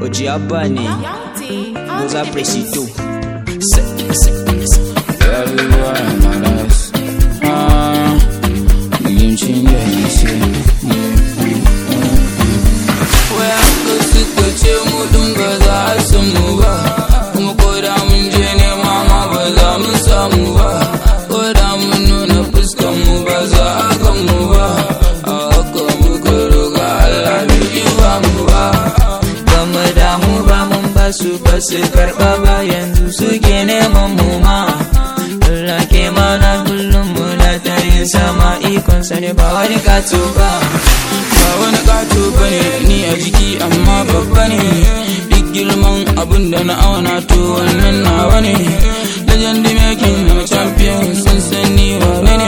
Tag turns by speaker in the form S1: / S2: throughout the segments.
S1: Oji Abba ne Goza Presido
S2: Everywhere I'm lost. Ah, yin cinye ise. Waya ka suka ce mu din ba za a san mu ba. Kuma ko da mun je nema ma ba za mu samu ba. Ko da mun nuna fuskan mu ba za a gan mu ba. A haka muka roga Allah bai yi ba mu ba.
S1: Ba mu damu ba mun ba su ba su karɓa ba yanzu suke neman mu ma Allah ke mana kullum muna ta yin sama ikon sa ne ba wani kato ba
S2: ba wani kato bane ni a jiki amma babba ne duk girman abin da na auna to wannan nawa ne legend making na champion sun san ni wane ne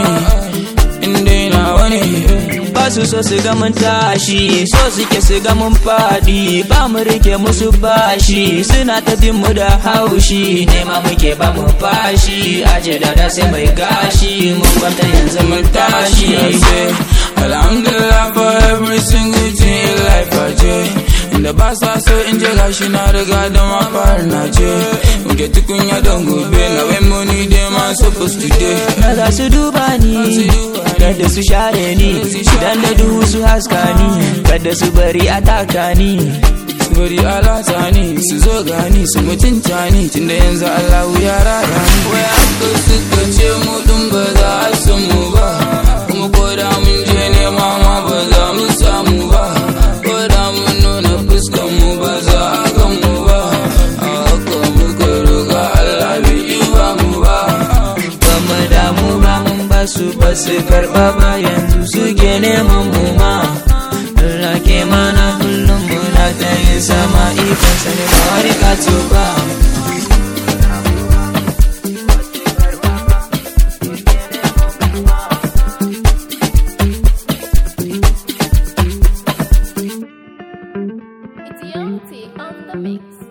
S2: inda nawa ne
S1: ba su so su ga mun tashi so suke su ga mun faɗi ba mu rike musu bashi suna ta bin mu da haushi nema muke ba mu fashi aje da da sai mai gashi mun kwanta yanzu mun tashi
S2: I say alhamdulillah for every single thing in life I je inda ba sa so in je gashi na riga da ma fara na je muke tukunya don gobe na when money dey man supposed to dey
S1: na za su duba ni kada su share ni idan da duhu su haska ni kada su bari a taka ni
S2: bari alata ne su zo gani su mutunta ni tunda yanzu Allahu ya raya ni waya ka suka ce mu din ba za a san mu ba kuma ko da mun je nema ma ba za mu samu ba ko da mun nuna fuskan mu ba za a gan mu ba a haka muka roga Allah bai yi ba mu ba
S1: ba mu damu ba mun ba su ba su karɓa ba yanzu suke neman mu ma Allah ke mana kullum muna ta yin sama ikon sa ne ba wani kato ba
S3: It's Young T on the mix.